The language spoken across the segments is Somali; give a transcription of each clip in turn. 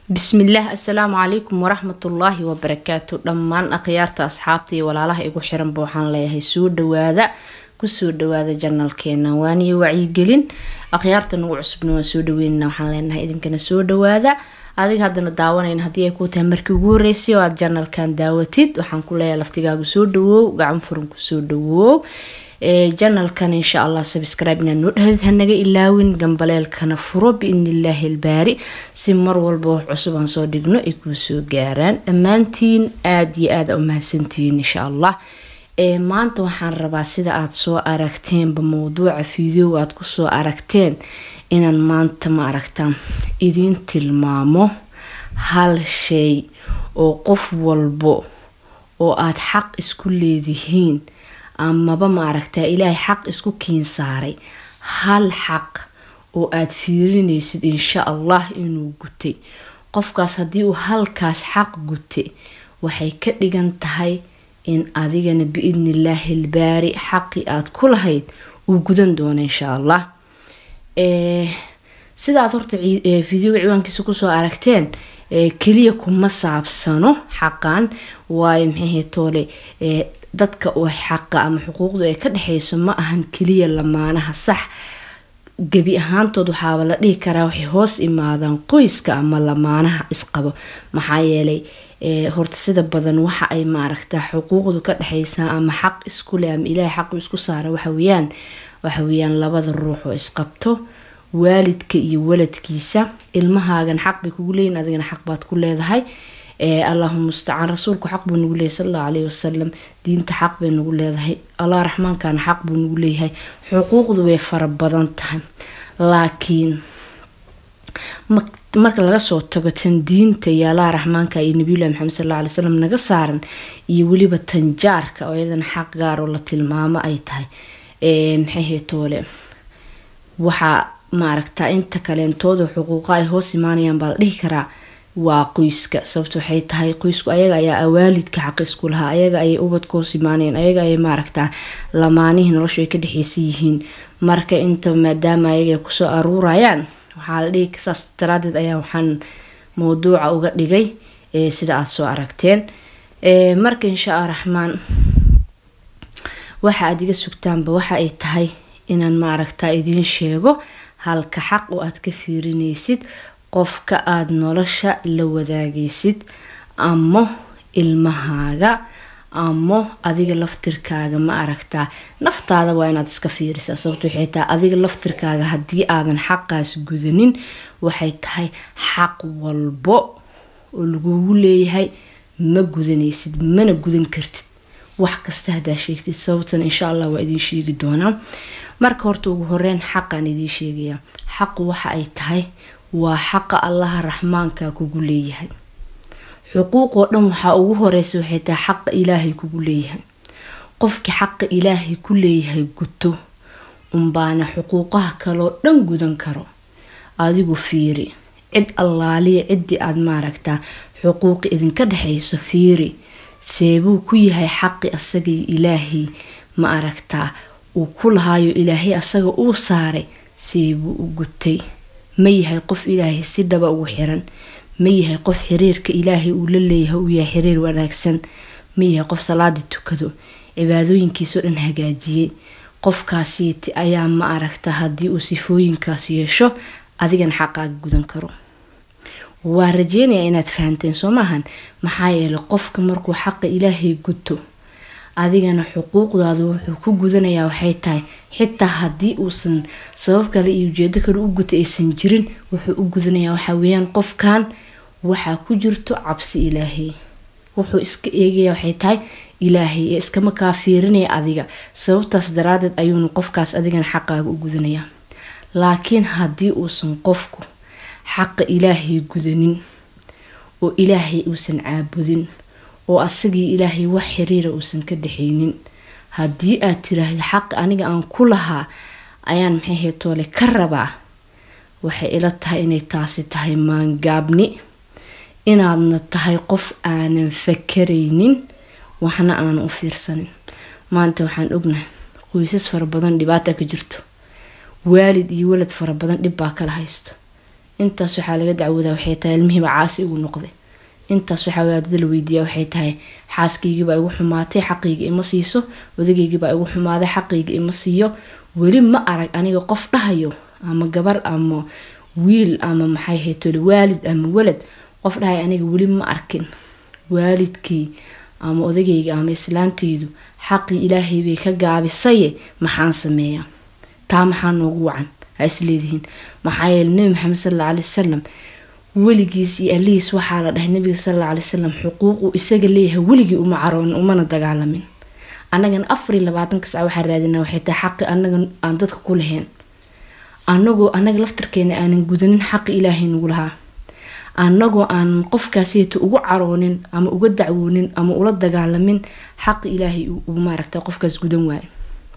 bismillaah assalaamu calaykum waraxmatullaahi wabarakaatu dhammaan akhyaarta asxaabta iyo walaalaha igu xiranba waxaan leeyahay soo dhawaada kusoo dhawaada janalkeena waaniyo wacyigelin akhyaarta nagu cusubna waan soo dhaweynana waxaan leenahay idinkana soo dhawaada adiga haddana daawanayna haddii ay kuu tahay markii ugu horeysay oo aad janalkan daawatid waxaan ku leeyahay laftigaagu soo dhawoow gacan furan kusoo dhawoow janalkan insha allah sabscribe inaad noo dhahadid hanaga ilaawin gambaleelkana furo biidnillaahi ilbaari si mar walba wax cusub aan soo dhigno ay kuu soo gaaraan dhammaantiin aada iyo aada u mahadsantihiin insha allah maanta waxaan rabaa sida aada soo aragteenba mowduuca fideoga aada kusoo aragteen inaan maanta ma aragtaan idiin tilmaamo hal shay oo qof walbo oo aada xaq isku leedihiin amaba ma aragtaa ilaahay xaq isku kiin saaray hal xaq oo aada fiirinaysid insha allah inuu gutay qofkaas haddii uu halkaas xaq gutay waxay ka dhigan tahay in adigana biidnillaahi ilbaari xaqii aada ku lahayd uu gudan doono insha allah sidaad horta videoga ciwaankiisa kusoo aragteen keliya kuma saabsano xaqan waayo maxahe toole dadka oo xaqa ama xuquuqdu ay ka dhexeyso ma ahan keliya lamaanaha sax gebi ahaantood waxaaba la dhihi karaa waxay hoos imaadaan qoyska ama lamaanaha isqabo maxaa yeelay horta sida badan waxa ay maaragtaa xuquuqdu ka dhexeysaa ama xaq iskuleh ama ilaahay xaqu isku saara waxaweyaan waxaweyaan labada ruux oo isqabto waalidka iyo waladkiisa ilmahaagan xaq bay kugu leeyihin adigana xaq baad ku leedahay allahuma mustacaan rasuulku xaq buu nagu leeyahy sal allahu caleyhi wasalam diinta xaq bay nagu leedahay allah raxmaankana xaq buu nagu leeyahay xuquuqdu way fara badan tahay laakiin marka laga soo tago tan diinta iyo allah raxmaanka iyo nabiyullahi maxamed sal alla alay slam naga saaran iyo weliba tanjaarka oo iyadana xaq gaar oo la tilmaamo ay tahay maxay toole waxaa maaragtaa inta kaleentooda xuquuqa ay hoos imaanayaan baa la dhihi karaa waa qoyska sababta waxay tahay qoysku ayaga ayaa awaalidka xaq isku lahaa ayaga ayay ubadka hoos imaanayeen ayaga ayay maaragtaa lamaanihii noloshu ay ka dhexeysan yihiin marka inta maadaama ayaga ay kusoo aruurayaan waxaa la dhihi saas daraadeed ayaa waxaan mowduuca uga dhigay sida aada soo aragteen marka insha allah raxmaan waxa aada iga sugtaanba waxa ay tahay inaan maaragtaa idiin sheego halka xaq oo aada ka fiirinaysid qofka aada nolosha la wadaagaysid amo ilmahaaga amo adiga laftirkaaga ma aragtaa naftaada waa inaad iska fiirisaa sababto waxay tahay adiga laftirkaaga haddii aadan xaqaas gudanin waxay tahay xaq walbo oo lagugu leeyahay ma gudanaysid mana gudan kartid wax kasta haddaa sheegtid sababtan insha allah waa idiin sheegi doonaa marka horta ugu horeyn xaqaan idiin sheegayaa xaqu waxa ay tahay waa xaqa allaha raxmaanka kugu leeyahay xuquuqoo dhan waxaa ugu horeysa waxay tahay xaqa ilaahay kugu leeyahay qofkii xaqa ilaahay ku leeyahay guto unbaana xuquuqaha kaloo dhan gudan karo adigu fiiri cid allaaliya ciddii aada maaragtaa xuquuqi idinka dhexeyso fiiri seebuu ku yahay xaqi asagii ilaahay ma aragtaa uu ku lahaayo ilaahay asaga uu saaray seebuu u gutay ma yahay qof ilaahay si dhaba ugu xiran ma yahay qof xiriirka ilaahay uu la leeyahay uu yahay xiriir wanaagsan ma yahay qof salaadii tukado cibaadooyinkiisao dhan hagaajiyey qofkaasiiti ayaa ma aragta haddii uu sifooyinkaas yeesho adigana xaqaaga gudan karo waan rajeynayaa inaad fahanteen soo maahan maxaa yeelay qofka markuu xaqa ilaahay guto adigana xuquuqdaadu wuxuu ku gudanayaa waxay tahay xitaa haddii uusan sabab kale iyo ujeedo kale u guta aysan jirin wuxuu u gudanayaa waxaa weeyaan qofkan waxaa ku jirto cabsi ilaahay wuxuu iska eegaya waxay tahay ilaahay ee iskama kaa fiirinaya adiga sababtaas daraadeed ayuuna qofkaas adigana xaqaaga u gudanayaa laakiin haddii uusan qofku xaqa ilaahay gudanin oo ilaahay uusan caabudin oo asagii ilaahay wax xiriira uusan ka dhexeynin haddii aad tiraahda xaq aniga aan ku lahaa ayaan maxay heetoole ka rabaa waxay ila tahay inay taasi tahay maangaabni inaadna tahay qof aanan fakaraynin waxna aanan u fiirsanin maanta waxaan ognahay qoysas fara badan dhibaata ka jirto waalid iyo walad fara badan dhib baa kala haysto intaas waxaa laga dacwoodaa waxay tahay ilmihiiba caasi igu noqday intaas waxaa waadada la weydiiyaa waxay tahay xaaskaygiibaa igu xumaatay xaqayga ima siiso odagaygiibaa igu xumaaday xaqayga ima siiyo weli ma arag aniga qof dhahayo ama gabar ama wiil ama maxay haytole waalid ama walad qof dhahay aniga weli ma arkin waalidkay ama odagayga ama islaantaydu xaqii ilaahay bay ka gaabisaye maxaan sameeyaa taa maxaa noogu wacan ha isleedihiin maxaa yeele nebi maxamed sal alla alay wasalam weligiis iyo alihiis waxaa la dhahay nabiga sal alla alay wasalam xuquuqu isaga leeyahay weligii uma caroonin umana dagaalamin annagana afar iyo labaatanka sac waxaa raadina waxay tahay xaqi anaga aan dadka ku lahayn anagoo anaga laftarkeena aanan gudanin xaqi ilaahay nagu lahaa anagoo aanan qofkaasiyta ugu caroonin ama uga dacwoonin ama ula dagaalamin xaqi ilaahay uu maaragta qofkaas gudan waayo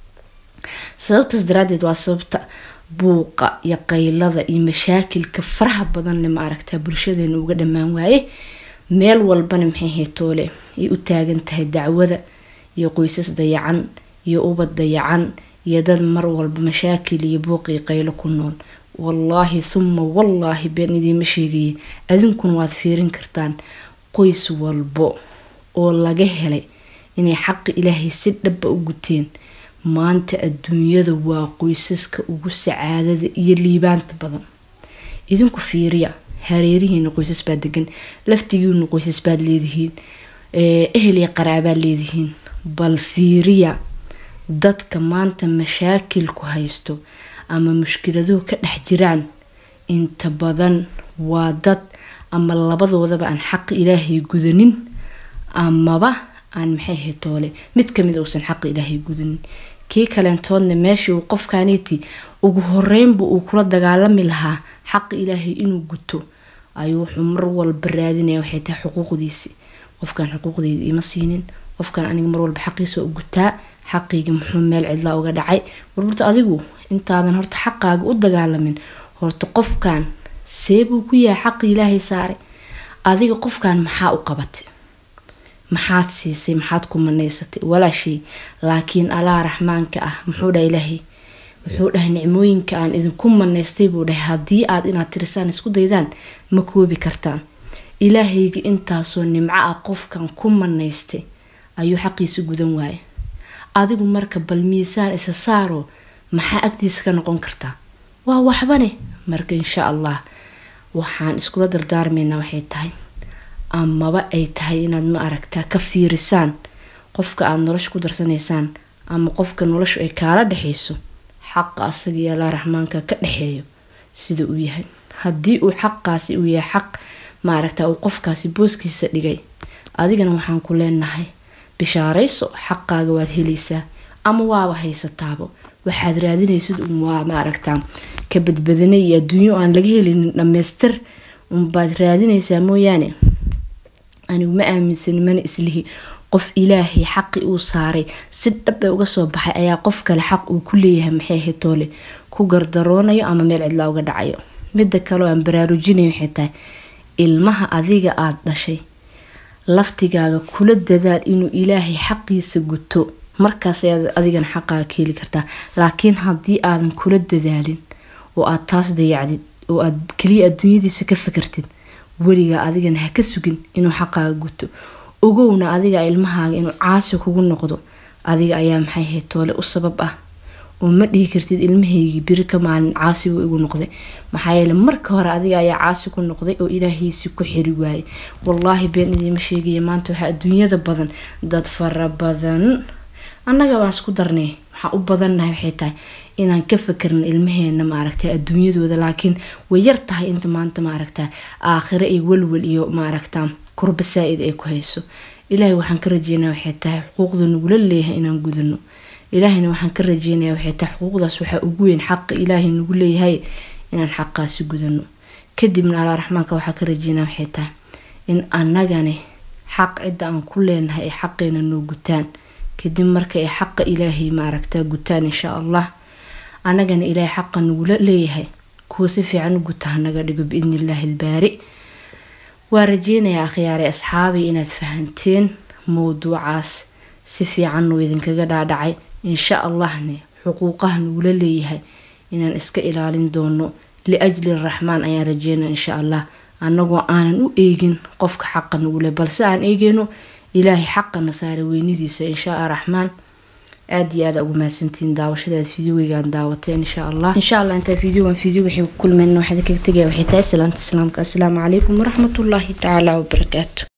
sababtaas daraadeed waa sababta buuqa iyo qaylada iyo mashaakilka faraha badanne maaragta bulshadeena uga dhammaan waaye meel walbana maxay haytoole ay u taagan tahay dacwada iyo qoysas dayacan iyo ubad dayacan iyo dad mar walba mashaakil iyo buuq iyo qaylo ku nool wallaahi thuma wallaahi been idiima sheegaya adinkuna waad fiirin kartaan qoys walbo oo laga helay inay xaqi ilaahay si dhaba u guteen maanta adduunyada waa qoysaska ugu sacaadada iyo liibaanta badan idinku fiiriya hareerihiina qoysas baad degan laftigiina qoysas baad leedihiin ehel iyo qaraabaad leedihiin bal fiiriya dadka maanta mashaakilku haysto ama mushkiladuhu ka dhex jiraan inta badan waa dad ama labadoodaba aan xaqi ilaahay gudanin amaba aan maxay haytoole mid kamid uusan xaqi ilaahay gudanin kii kaleentoodna meeshii uu qofkaaniiti ugu horeynba uu kula dagaalami lahaa xaqi ilaahay inuu guto ayuu wuxuu mar walba raadinaya waxay tahay xuquuqdiisi qofkan xuquuqdeyda ima siinin qofkan aniga mar walba xaqiisa u gutaa xaqayga muxuu meel cidlaa uga dhacay warburta adigu intaadan horta xaqaaga u dagaalamin horta qofkan seebuu ku yahay xaqi ilaahay saaray adiga qofkan maxaa u qabatay maxaad siisay maxaad ku manaysatay walaashay laakiin allah raxmaanka ah muxuu dhaha ilaahay wuxuu dhahay nicmooyinka aan idinku manaystay buu dhahay haddii aad inaad tirisaan isku daydaan ma koobi kartaan ilaahayga intaasoo nimco ah qofkan ku manaystay ayuu xaqiisa gudan waaya adigu marka bal miisaan isa saaro maxaa agtiisa ka noqon kartaa waa waxbane marka insha allah waxaan iskula dardaarmaynaa waxay tahay amaba ay tahay inaad ma aragtaa ka fiirisaan qofka aada nolosha ku darsanaysaan ama qofka noloshu ay kaala dhexayso xaqa asaga iyo allah raxmaanka ka dhexeeyo sida uu yahay haddii uu xaqaasi uu yahay xaq maaragta uu qofkaasi booskiisa dhigay adigana waxaan ku leenahay bishaarayso xaqaaga waad helaysaa ama waaba haysataabo waxaad raadinaysid un waa maaragtaa ka badbadana iyo adduunyo aan laga helinin dhammaystir unbaad raadinaysaa mooyaane anigu ma aaminsanin mana islihi qof ilaahay xaqi uu saaray si dhabe uga soo baxay ayaa qof kale xaq uu ku leeyahay maxay hetoole ku gardaroonayo ama meel cidlaa uga dhacayo midda kaleo aan baraarujinay waxay tahay ilmaha adiga aada dhashay laftigaaga kula dadaal inuu ilaahay xaqiisa guto markaas ayaad adigana xaqaaga ka heli kartaa laakiin haddii aadan kula dadaalin oo aad taas dayacdid oo aad keliya adduunyadiisa ka fakartid weligaa adigana ha ka sugin inuu xaqaaga guto ogowna adiga ilmahaaga inuu caasi kugu noqdo adiga ayaa maxay ahayd toole u sabab ah oo ma dhihi kartid ilmahaygii biri ka maalin caasi wuu igu noqday maxaa yeele marka hore adiga ayaa caasi ku noqday oo ilaahiisi ku xiri waayay wallaahi been idiima sheegaya maanta waxaa adduunyada badan dad fara badan annaga baan isku darnay waxaa u badannahay waxay tahay inaan ka fakarna ilmaheena maaragta adduunyadooda laakiin way yar tahay inta maanta maaragta aakhiro iyo walwal iyo maaragta kurba saa-id ay ku hayso ilaahay waxaan ka rajeynaya waxay tahay xuquuqda nagula leeyahay inaan gudano ilaahayna waxaan ka rajeynaya waxay tahay xuquuqdaas waxaa ugu weyn xaqa ilaahay nagu leeyahay inaan xaqaasi gudano kadibna alaa raxmaanka waxaa ka rajeynaya waxay tahay in annagani xaq cidda aan ku leenahay ay xaqeena noo gutaan kadib marka ay xaqa ilaahay maaragtaa gutaan insha allah annagana ilaahay xaqa nagula leeyahay kuwa si fiican u guta hanaga dhigo biidni illaahi albaari waa rajeynayaa akhyaare asxaabay inaad fahanteen mowduucaas si fiican uu idinkaga dhaadhacay insha allahne xuquuqaha nagula leeyahay inaan iska ilaalin doono liajli raxmaan ayaan rajeynaa insha allah annagoo aanan u eegin qofka xaqa nugule balse aan eegeyno ilaahay xaqana saara weynidiisa inshaa raxmaan aada iyo aada ugu mahadsantihiin daawashadeed fideoweygaan daawateen insha allah insha allah intaa fideogan fideo waxay ku kulmeen waxaa kaga tegaya waxay tahay salaanta islaamka assalaamu calaykum waraxmatullaahi tacaala wabarakaatu